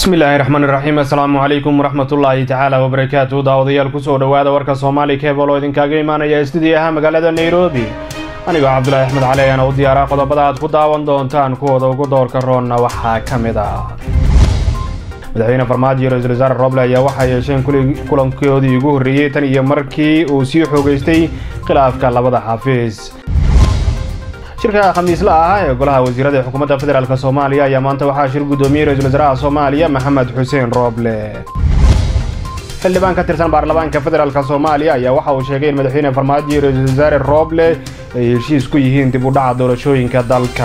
bismillaahi raxmaan iraxiim assalaamu calaykum waraxmatullaahi tacaala wabarakaatu daawadayaal kusoo dhowaada warka soomaali keebal oo idinkaaga imaanaya stuudiyaha magaalada nairobi anigoo cabdulaahi axmed cali ayaana u diyaaraa qodobada aad ku daawan doontaan kuwooda ugu doorka roonna waxaa ka mid ah madaxweyne farmaajo iyo ra-iisul wasaare roble ayaa waxaa yeesheen kulankoodii ugu horreeyey tan iyo markii uu sii xoogaystay khilaafka labada xafiis shirka khamiisla ah ee golaha wasiirada ee xukuumadda federaalk soomaaliya ayaa maanta waxaa shir guddoomiyey ra-isul wasaaraha soomaaliya maxamed xuseen rooble xildhibaan ka tirsan baarlamaanka federaalk soomaaliya ayaa waxa uu sheegay in madaxweyne farmaajo iyo ra-isul wasaare rooble ay heshiis ku yihiin dib u dhaca doorashooyinka dalka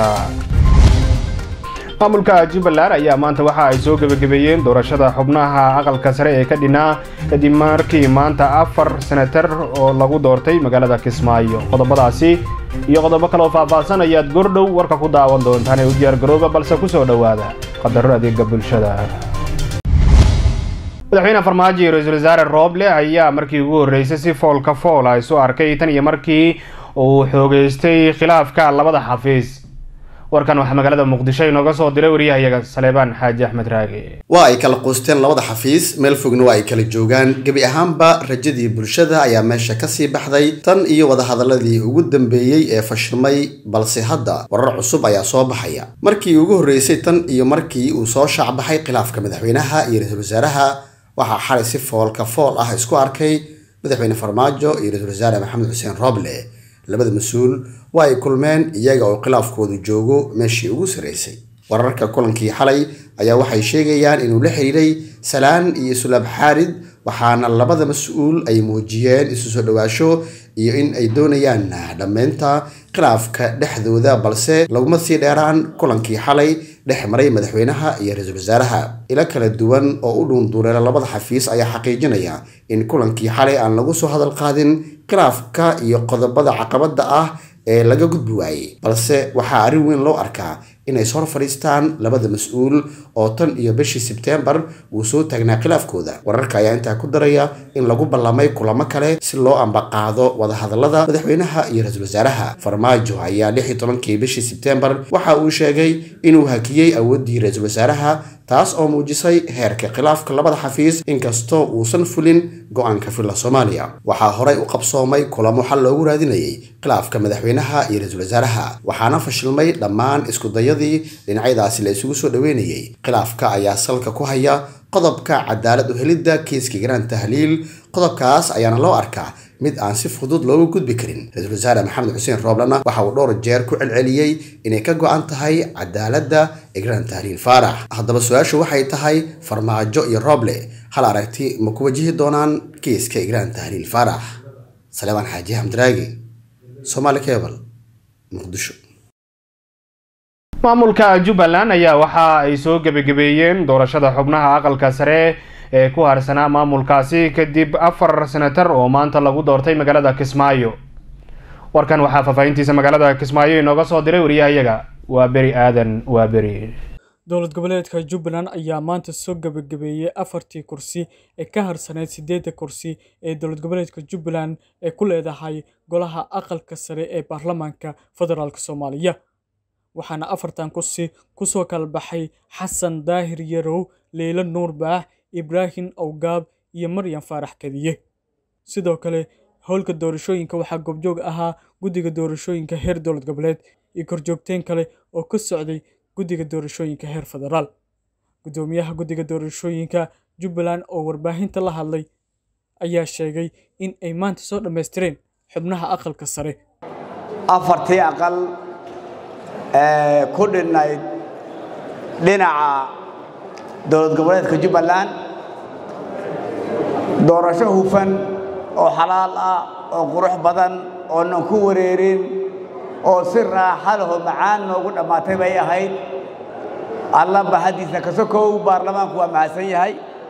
maamulka jubbaland ayaa maanta waxa ay soo gebagabeeyeen doorashada xubnaha aqalka sare ee ka dhinaa kadib markii maanta afar senatar oo lagu doortay magaalada kismaayo qodobadaasi iyo qodobo kaleoo faahfaahsan ayaad gordhow warka ku daawan doontaan ee u diyaargarooba balse ku soo dhowaada qadaro adeega bulshada madaxweyne farmaajo iyo ra-iisul wasaare rooble ayaa markii ugu horreysay si foolka fool ah isu arkay tan iyo markii uu xoogeystay khilaafka labada xafiis warkan waxaa magaalada muqdisho inooga soo diray waryahayaga saleebaan xaaji axmed raage waa ay kala quusteen labada xafiis meel fogna waa ay kala joogaan gebi ahaanba rajadii bulshada ayaa meesha kasii baxday tan iyo wadahadaladii ugu dambeeyey ee fashilmay balse hadda warar cusub ayaa soo baxaya markii ugu horreysay tan iyo markii uu soo shaacbaxay khilaafka madaxweynaha iyo ra-iisul wasaaraha waxaa xalay si foolka fool ah isku arkay madaxweyne farmaajo iyo ra-iisul wasaare maxamed xuseen rooble labada mas-uul waa ay kulmeen iyaga oo khilaafkoodu joogo meeshii ugu sarreysay wararka kulankii xalay ayaa waxay sheegayaan inuu la xiriiray salaan iyo sulaab xaarid waxaana labada mas-uul ay muujiyeen isu soo dhowaasho iyo in ay doonayaan dhammaynta khilaafka dhexdooda balse laguma sii dheeraan kulankii xalay dhex maray madaxweynaha iyo ra-iisul wasaaraha ilo kala duwan oo u dhuunduuleela labada xafiis ayaa xaqiijinaya in kulankii xalay aan lagu soo hadal qaadin khilaafka iyo qodobada caqabada ah ee laga gudbi waayey balse waxaa arrin weyn loo arkaa inay is hor fadhiistaan labada mas-uul oo tan iyo bishii sebteembar uu soo taagnaa khilaafkooda wararka ayaa intaa ku daraya in lagu ballamay kulamo kale si loo ambaqaado wadahadalada madaxweynaha iyo ra-iisul wasaaraha farmaajo ayaa lix iyo tobankii bishii sebteembar waxa uu sheegay inuu hakiyey awooddii ra-iisul wasaaraha taas oo muujisay heerka khilaafka labada xafiis inkastoo uusan fulin go-aanka filla soomaaliya waxaa horey u qabsoomay kulamo xal loogu raadinayay khilaafka madaxweynaha iyo ra-iisul wasaaraha waxaana fashilmay dhammaan iskudayadii dhinacyadaasi la isugu soo dhaweynayay khilaafka ayaa salka ku haya qodobka cadaalad u helidda kiiska garaan tahliil qodobkaas ayaana loo arkaa mid aan si fudud looga gudbi karin ra-iisul wasaare maxamed xuseen rooblena waxa uu dhowr jeer ku celceliyey inay ka go-an tahay cadaaladda igraan tahliil faarax haddaba su-aashu waxay tahay farmaajo iyo rooble hal aragti ma ku wajihi doonaan kiiska igraan tahliil faarax saleebaan xaaji xamdiraagi somaali cebal muqdisho maamulka jubbaland ayaa waxa ay soo gebagabeeyeen doorashada xubnaha aqalka sare ee ku harsanaa maamulkaasi kadib afar senatar oo maanta lagu doortay magaalada kismaayo warkan waxaa faahfaahintiisa magaalada kismaayo inooga soo diray wariyahayaga waa beri aadan waa beri dowlad goboleedka jubbaland ayaa maanta soo gebagabeeyey afartii kursi ee ka harsaneyd siddeedda kursi ee dowlad goboleedka jubbaland ee ku leedahay golaha aqalka sare ee baarlamaanka federaalk soomaaliya waxaana afartan kursi kusoo kala baxay xasan daahir yarow leylo nuur baax ibraahim awgaab iyo maryam faarax kadiye sidoo kale howlka doorashooyinka waxaa goobjoog ahaa guddiga doorashooyinka heer dowlad goboleed iyo korjoogteen kale oo ka socday guddiga doorashooyinka heer federaal guddoomiyaha guddiga doorashooyinka jubbaland oo warbaahinta la hadlay ayaa sheegay in ay maanta soo dhammaystireen xubnaha aqalka sare afartii aqal ee ku dhinnayd dhinaca dowlad goboleedka jubbaland doorasho hufan oo xalaal ah oo qurux badan oonan ku wareerin oo si raaxa laho macaan noogu dhammaatay bay ahayd alla bahadiisa kasokow baarlamaanku waa mahadsan yahay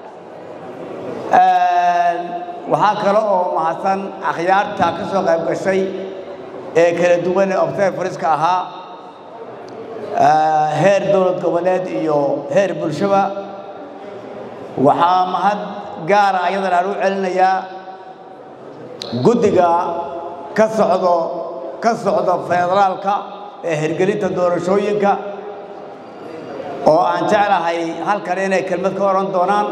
waxaa kale oo mahadsan akhyaarta ka soo qayb gashay ee kala duwan ee observariska ahaa heer dowlad goboleed iyo heer bulshaba waxaa mahad gaara ayadana aan u celinayaa guddiga ka socdo ka socda federaalka ee hirgelinta doorashooyinka oo aan jeclahay halkan inay kelmad ka odhan doonaan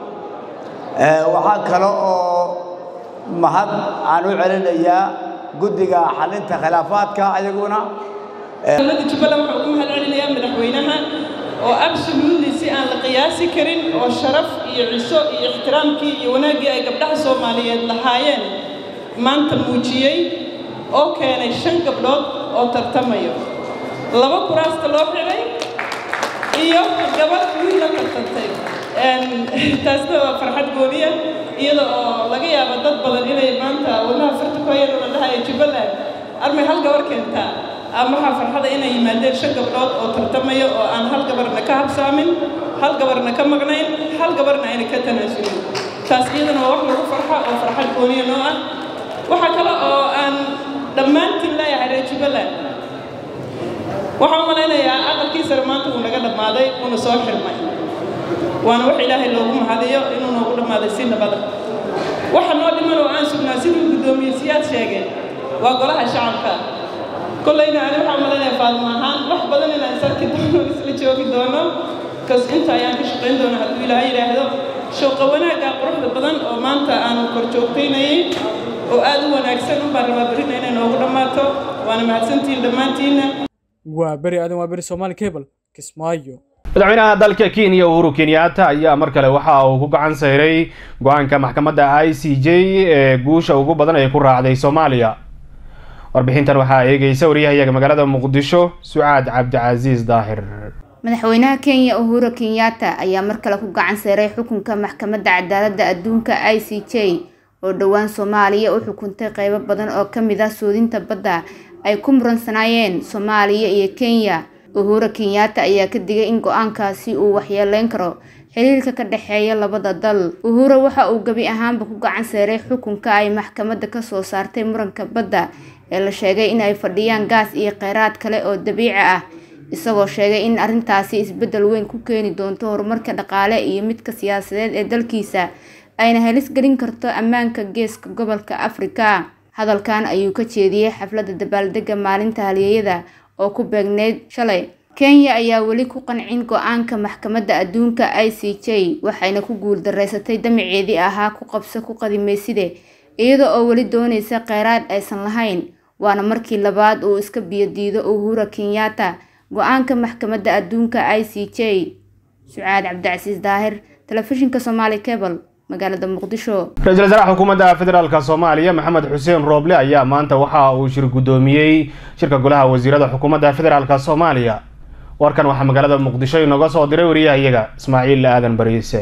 waxaa kale oo mahad aan u celinayaa guddiga xalinta khilaafaadka ayaguna dowladda jubbaland waxaa ugu mahad celinayaa madaxweynaha oo absolutely si aan la qiyaasi karin oo sharaf iyo ciso iyo ixtiraamkii iyo wanaaggii ay gabdhaha soomaaliyeed lahaayeen maanta muujiyey oo keenay shan gabdhood oo tartamayo laba kuraasta loo xidhay iyo gabadh wiil la tartantay taasna waa farxad gooniya iyada oo laga yaabo dad badan inay maanta wadnaha farta ku hayeen oo la dhahayo jubbaland armay hal gabar keentaa ama waxaa farxada inay yimaadeen shan gabdhood oo tartamaya oo aan hal gabarna ka habsaamin hal gabarna ka maqnayn hal gabarna ayna ka tanaasulin taas iyadana waa wax lagu farxa oo farxad gooniya noo ah waxaa kale oo aan dhammaantiin leeyahay reer jubbaland waxaan u malaynayaa aqalkii sare maanta uu naga dhammaaday uuna soo xirmay waana wax ilaahay loogu mahadiyo inuu noogu dhammaaday si nabada waxa noo dhiman oo aan sugnaa siduu guddoomiye siyaad sheegeen waa golaha shacabka kollayna ani waxaan malaynayaa faadmo ahaan wax badan inaan isarki doono isla joogi doono kas inta ayaan ka shaqayn doona hadduu ilaahay yidhaahdo shooqa wanaagga quruxda badan oo maanta aanu kor joogtaynayay oo aad u wanaagsan unbaan rabaa berrina inay noogu dhammaato waana mahadsantihiin dhammaantiinna waa beri aadan waa beri soomaali cable kismaayo madaxweynaha dalka kenya uhuru kenyatta ayaa mar kale waxa uu ku gacan sayray go-aanka maxkamadda i c j ee guusha ugu badan ay ku raacday soomaaliya warbixintan waxaa eegeysa waryahayaga magaalada muqdisho sucaad cabdicasiis daahir madaxweynaha kenya uhuru kenyatta ayaa mar kale ku gacan sayray xukunka maxkamadda cadaaladda adduunka i c j oo dhowaan soomaaliya u xukuntay qeybo badan oo ka mid ah soodinta badda ay ku muransanaayeen soomaaliya iyo kenya uhuru kenyatta ayaa ka digay in go-aankaasi uu waxyeeleyn karo xiriirka ka dhexeeya labada dal uhuru waxa uu gebi ahaanba ku gacan seeray xukunka ay maxkamadda kasoo saartay muranka badda ee la sheegay in ay fadhiyaan gaas iyo kheyraad kale oo dabiici ah isagoo sheegay in arrintaasi isbeddel weyn ku keeni doonto horumarka dhaqaale iyo midka siyaasadeed ee dalkiisa ayna halis gelin karto ammaanka geeska gobolka afrika hadalkan ayuu ka jeediyey xafladda dabaaldega maalinta halyeeyada oo ku beegneyd shalay kenya ayaa weli ku qancin go-aanka maxkamadda adduunka i c j waxayna ku guuldareysatay damaceedii ahaa ku qabso ku qadimayside iyada oo weli doonaysa kheyraad aysan lahayn waana markii labaad uu iska biyodiido uhura kenyatta go-aanka maxkamadda adduunka i c j sucaad cabdicasiis daahir telefishinka somaali cable magaalada muqdisho ra-iisul wasaaraha xukuumadda federaalka soomaaliya maxamed xuseen rooble ayaa maanta waxa uu shir guddoomiyey shirka golaha wasiirada xukuumadda federaalka soomaaliya warkan waxaa magaalada muqdisho inooga soo diray wariyahayaga ismaaciil aadan bariise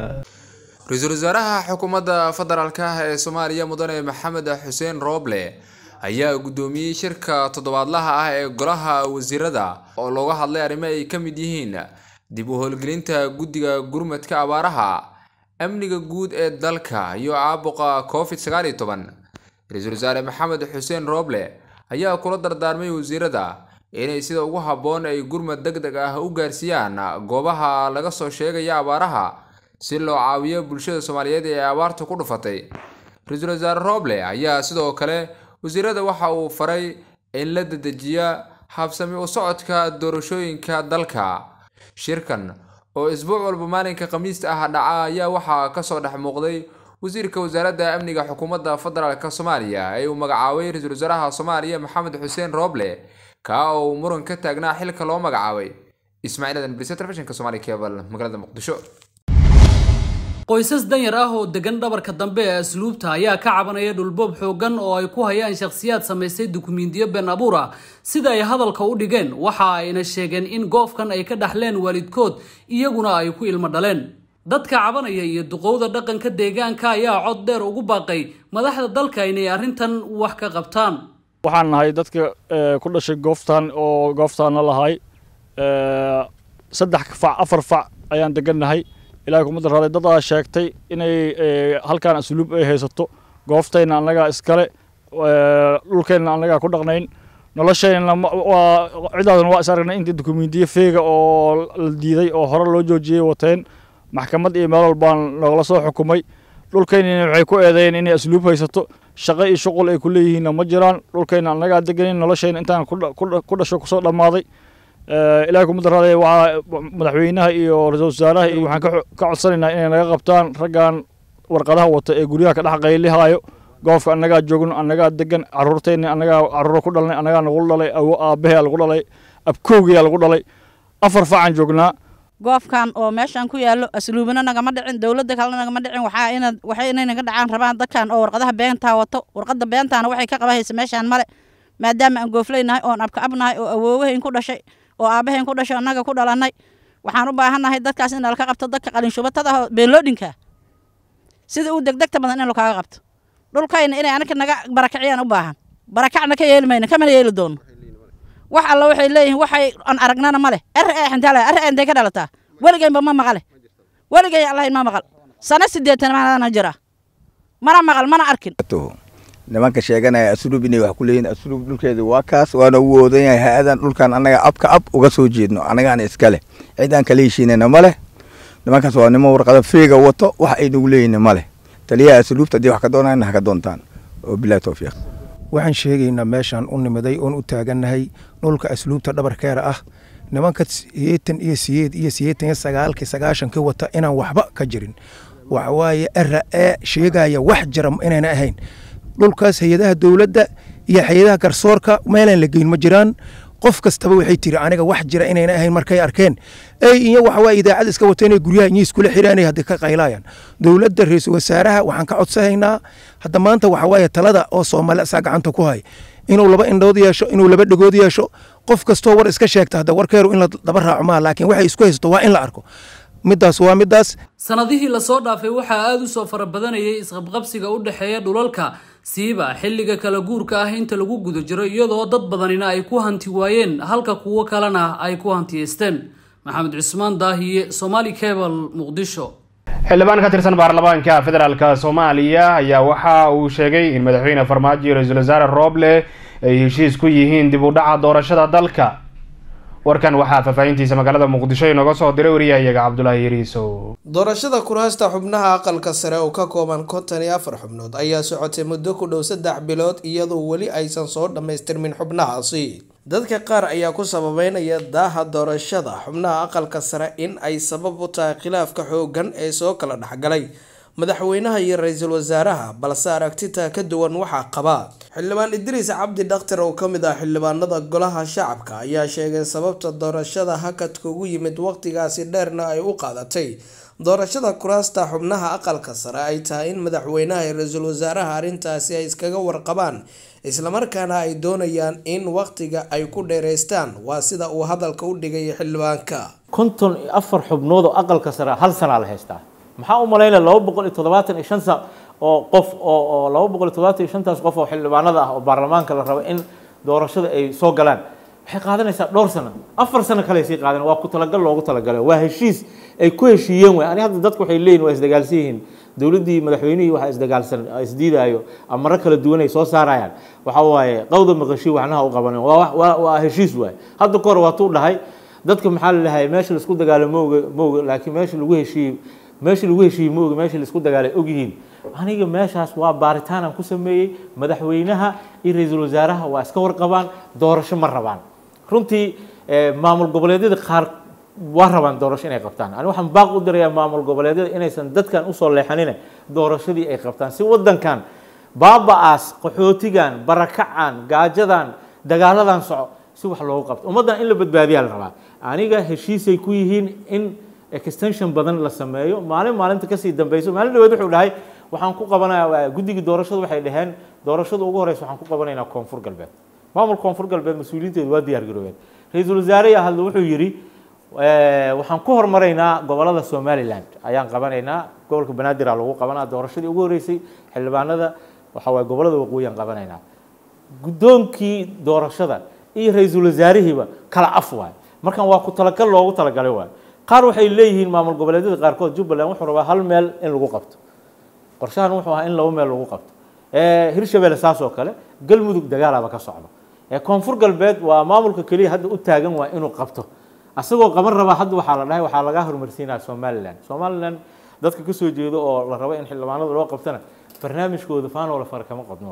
ra-iisul wasaaraha xukuumadda federaalka ee soomaaliya mudane maxamed xuseen rooble ayaa guddoomiyey shirka toddobaadlaha ah ee golaha wasiirada oo looga hadlay arrimo ay ka mid yihiin dib u howlgelinta guddiga gurmadka abaaraha amniga guud ee dalka iyo caabuqa covid sagaal iyo toban ra-iisul wasaare maxamed xuseen rooble ayaa kula dardaarmay wasiirada inay sida ugu habboon ay gurmad deg deg ah u gaarsiiyaan goobaha laga soo sheegaya abaaraha si loo caawiyo bulshada soomaaliyeed ee abaarta ku dhufatay ra-iisul wasaare rooble ayaa sidoo kale wasiirada waxa uu faray in la dedejiya habsami u socodka doorashooyinka dalka shirkan oo isbuuc walba maalinka khamiista ah dhaca ayaa waxaa kasoo dhex muuqday wasiirka wasaaradda amniga xukuumadda federaalk soomaaliya ee uu magacaabay ra-iisul wasaaraha soomaaliya maxamed xuseen rooble kaa oo uu muran ka taagnaa xilka loo magacaabay ismaaciil adan brise telefishinka somaali cable magaalada muqdisho qoysas danyar ah oo degan dhabarka dambe ee asluubta ayaa ka cabanaya dhulboob xoogan oo ay ku hayaan shakhsiyaad samaystay dukumiintiyo been abuur ah sida ay hadalka u dhigeen waxa ayna sheegeen in goofkan ay ka dhaxleen waalidkood iyaguna ay ku ilmo dhaleen dadka cabanaya iyo duqowda dhaqanka deegaanka ayaa cod dheer ugu baaqay madaxda dalka inay arrintan wax ka qabtaan waxaan nahay dadka ku dhashay gooftan oo gooftaana lahay saddex fac afar fac ayaan degannahay ilaahay kuma daraaday dad aa sheegtay inay halkaan asluub ay haysato gooftayna annagaa iskale dhulkeenna annagaa ku dhaqnayn noloshayna waa cidaadan waa is aragnay intii dukumiintiyo feega oo la diiday oo hore loo joojiyey wateen maxkamad iyo meel walbaan nogala soo xukumay dhulkaynina waxay ku eedeeyeen inay asluub haysato shaqo iyo shuqul ay ku leeyihiinna ma jiraan dhulkayna annagaa deganin noloshayna intaan ku dhasho kusoo dhammaaday ilaahay kuma daraaday waxaa madaxweynaha iyo ra-iisul wasaaraha iyo waxaan ka codsanaynaa inay naga qabtaan raggan warqadaha wata ee guryaha ka dhex qaylihaayo goofka annagaa joogno annagaa degan caruurteenni annagaa caruuro ku dhalnay annagaa nagu dhalay awo aabbaheyaa lagu dhalay abkowgiyaa lagu dhalay afar facan joognaa goofkan oo meeshan ku yaallo asluubina nagama dhicin dowladda kalena nagama dhicin waxaa ina waxay inay naga dhacaan rabaan dadkan oo warqadaha beentaa wato warqadda beentaana waxay ka qabahaysa meeshaan male maadaama aan goofleynahay oon abka abnahay oo awoowahayn ku dhashay oo aabbahayn ku dhashay annaga ku dhalannay waxaan u baahannahay dadkaas in laka qabto dadka qalinshubatada beenloodhinka sida uu degdegta badan in lakaaga qabto dhulkayna inay anaka naga barakiciyaan u baahan barakacna ka yeeli mayno kamana yeeli doono wax alla waxay leeyihiin waxay aan aragnana ma leh er ee xintaale er ee intay ka dhalataa weligaynba ma maqale weligay allahayn ma maqal sano sideetan maana jira mana maqal mana arkin nimanka sheeganaya asluub inay wax ku leeyihin asluub dhulkeeda waa kaas waana u oodan yahay ha-adan dhulkan annaga abka ab uga soo jeedno annagaana iskale cidaan kala heshiinayna ma leh nimankaas waa nimo warqado feega wato wax ay nagu leeyihin ma leh taliyaha asluubta haddii wax ka doonayna ha ka doontaan oo bilahi towfiiq waxaan sheegaynaa meeshaan u nimiday oon u taagannahay dhulka asluubta dhabarkeera ah nimanka siyeetan iyo siyeed iyo siyeetan iyo sagaalkii sagaashankii wata inaan waxba ka jirin waxawaaye era ee sheegaya wax jira inayna ahayn dhulkaas hay-adaha dowladda iyo hay-adaha garsoorka meelaan la geyn ma jiraan qof kastaba waxay tiri aniga wax jira inayna ahayn markay arkeen ey iyo waxawaaye idaacad iska wata inay guryaha inyi iskula xiraanay haddii ka qaylaayaan dowladda ra-iisul wasaaraha waxaan ka codsanaynaa hadda maanta waxawaaye talada oo soomaali asaa gacanta ku hay inuu laba indhood yeesho inuu laba dhegood yeesho qof kastoo war iska sheegta hadda warkeeru in la daba raaco maa laakiin waxay isku haysato waa in la arko middaas waa middaas sanadihii lasoo dhaafay waxaa aada u soo fara badanayay isqabqabsiga u dhexeeya dhulalka siiba xilliga kala guurka ah inta lagu guda jiro iyadoo dad badanina ay ku hanti waayeen halka kuwo kalena ay ku hantiyeysteen maxamed cusmaan daahiye somaali cable muqdisho xildhibaan ka tirsan baarlamaanka federaalk soomaaliya ayaa waxa uu sheegay in madaxweyne farmaajo iyo ra-iisul wasaare rooble ay heshiis ku yihiin dib u dhaca doorashada dalka warkan waxaa faahfaahintiisa magaalada muqdisho inooga soo diray wariyahayaga cabdulaahi yariisow doorashada kuraasta xubnaha aqalka sare oo ka kooban konton iyo afar xubnood ayaa socotay muddo ku dhow saddex bilood iyadoo weli aysan soo dhammaystirmin xubnahaasi dadka qaar ayaa ku sababeynaya daaha doorashada xubnaha aqalka sare in ay sabab u tahay khilaafka xoogan ee soo kala dhexgalay madaxweynaha iyo ra-iisul wasaaraha balse aragtita ka duwan waxaa qaba xildhibaan idriis cabdi dhakhtar oo kamid ah xildhibaanada golaha shacabka ayaa sheegay sababta doorashada hakadka ugu yimid waqtigaasi dheerna ay u qaadatay doorashada kuraasta xubnaha aqalka sare ay tahay in madaxweynaha iyo ra-iisul wasaaraha arrintaasi ay iskaga warqabaan islamarkaana ay doonayaan in waqtiga ay ku dheereystaan waa sida uu hadalka u dhigay xildhibaanka konton iyo afar xubnood oo aqalka sare hal sanaa la haystaa maxaa u malaynaya laba boqol iyo toddobaatan iyo shan sa oo qof oo oo laba boqol iyo toddobaatan iyo shantaas qof oo xildhibaanada ah oo baarlamaanka la rabo in doorashada ay soo galaan waxay qaadanaysaa dhowr sano afar sano kale sii qaadan waa ku talagal loogu talagalay waa heshiis ay ku heshiiyeen way ani hadda dadku waxay leeyihin waa isdagaalsan yihiin dowladdii madaxweynihii waxaa isdagaalsan isdiidaayo amaro kala duwan ay soo saarayaan waxa waaye qawda maqashii waxnaha u qabanen waa waa waa heshiis waay hadda ka hor waa tuu dhahay dadka maxaa la dhahay meesha laisku dagaalo mooga mooga laakiin meesha lagu heshiiyey meesha lagu heshiiyey mooga meesha laisku dagaalay ogyihiin aniga meeshaas waa baaritaan aan ku sameeyey madaxweynaha iyo ra-iisul wasaaraha waa iska warqabaan doorasho ma rabaan runtii maamul goboleedyada qaar waa rabaan doorasho inay qabtaan ani waxaan baaq u dirayaa maamul goboleedyada inaysan dadkan usoo leexanine doorashadii ay qabtaan si wadankan baaba-aas qaxootigan barakacan gaajadan dagaaladan soco si wax loogu qabto ummaddan in la badbaadiyaa la rabaa aniga heshiisay ku yihiin in extension badan la sameeyo maalin maalinta kasii dambeyso maalin dhaweed wuxuu dhahay waxaan ku qabanayaa guddigii doorashadu waxay dhaheen doorashada ugu horeysa waxaan ku qabanaynaa koonfur galbeed maamul koonfur galbeed mas-uuliyiinteedu waa diyaar garoobeen ra-iisul wasaare hadle wuxuu yidhi waxaan ku hormaraynaa gobolada somaliland ayaan qabanaynaa gobolka banaadir aa lagu qabanaa doorashadii ugu horeysay xildhibaanada waxa waye gobolada waqooyi aan qabanaynaa guddoonkii doorashada iyo ra-iisul wasaarihiiba kala af waay markan waa ku talagal loogu talagalay waay qaar waxay leeyihiin maamul goboleedyada qaarkood jubbaland wuxuu rabaa hal meel in lagu qabto qorshahan wuxuu ahaa in laba meel lagu qabto hirshabelle saas oo kale galmudug dagaalaaba ka socdo koonfur galbeed waa maamulka keliya hadda u taagan waa inuu qabto asagoo qaban rabaa hadda waxaa la dhahay waxaa laga horumarsiinaya somaliland somaliland dadka kasoo jeedo oo la rabo in xildhibaanada loo qabtana barnaamijkooda faanoola fara kama qabno waay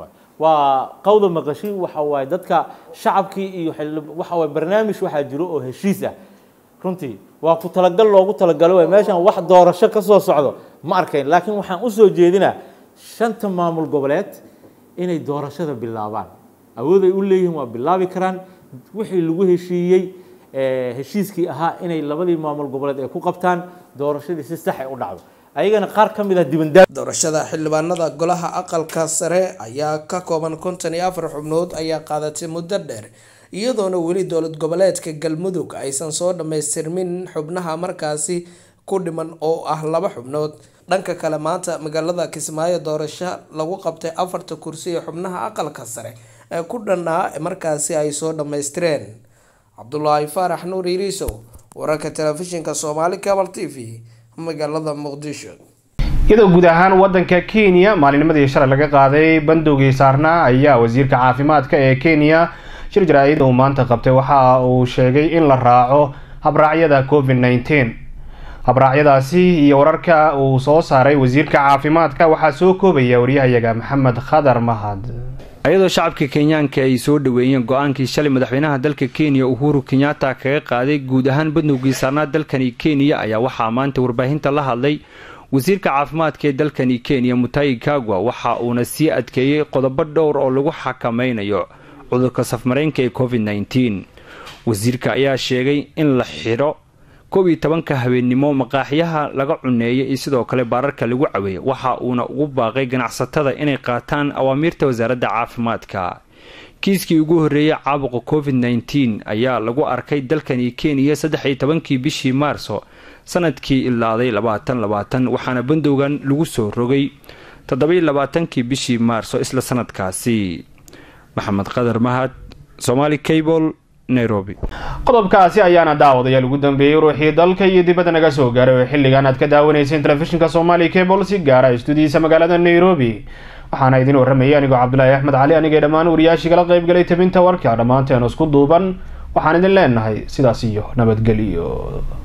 waa qawda maqashi waxa waaye dadka shacabkii iyo waxa waaye barnaamij waxaa jiro oo heshiis ah runtii waa ku talagal loogu talagalo waay meeshan wax doorasho ka soo socdo ma arkayn laakiin waxaan usoo jeedinaa shanta maamul goboleed inay doorashada bilaabaan awood ay u leeyihiin waa bilaabi karaan wixii lagu heshiiyey heshiiskii ahaa inay labadii maamul goboleed ay ku qabtaan doorashadii si sax ay u dhacdo ayagana qaar ka mid ah dibandaa doorashada xildhibaanada golaha aqalka sare ayaa ka kooban konton iyo afar xubnood ayaa qaadatay muddo dheer iyadoona weli dowlad goboleedka galmudug aysan soo dhammaystirmin xubnaha markaasi ku dhiman oo ah laba xubnood dhanka kale maanta magaalada kismaayo doorasho lagu qabtay afarta kursi ee xubnaha aqalka sare ee ku dhannaa markaasi ay soo dhammaystireen cabdulaahi faarax nuur iriisow wararka telefishinka soomaali cabal t v magaalada muqdisho iyadoo guud ahaan wadanka kenya maalinimadii shalay laga qaaday bandowgii saarnaa ayaa wasiirka caafimaadka ee kenya shir jaraa-id uu maanta qabtay waxa uu sheegay in la raaco habraacyada covid nneteen habraacyadaasi iyo wararka uu soo saaray wasiirka caafimaadka waxaa soo koobaya waryahayaga maxamed khadar mahad ayadoo shacabka kenyaanka ay soo dhaweeyeen go-aankii shalay madaxweynaha dalka kenya uhuru kenyatta kaga qaaday guud ahaan bandowgii saarnaa dalkani kenya ayaa waxaa maanta warbaahinta la hadlay wasiirka caafimaadka ee dalkani kenya mutayi kagwa waxa uuna sii adkeeyey qodobo dhowr oo lagu xakameynayo cudurka safmareynka ee covid nneteen wasiirka ayaa sheegay in la xidho koob iyo tobanka habeennimo maqaaxyaha laga cuneeyo iyo sidoo kale baararka lagu caweeyay waxa uuna ugu baaqay ganacsatada inay qaataan awaamiirta wasaaradda caafimaadka kiiskii ugu horreeyay caabuqa covid nneteen ayaa lagu arkay dalkani kenya saddex iyo tobankii bishii maarso sanadkii ilaaday labaatan labaatan waxaana bandowgan lagu soo rogay toddobai labaatankii bishii maarso isla sanadkaasi maxamed qadar mahad somaali cable nairobi qodobkaasi ayaana daawadayaal ugu dambeeyey ruuxii dalka iyo dibadda naga soo gaaray oo xilligan aad ka daawanayseen telefishinka somaali cable si gaara istuudiyiisa magaalada nairobi waxaana idin warramayay anigoo cabdulaahi axmed cali anigay dhammaan wariyaashii kala qayb galay tabinta warka dhammaanteen isku duuban waxaan idin leenahay sidaas iyo nabadgelyo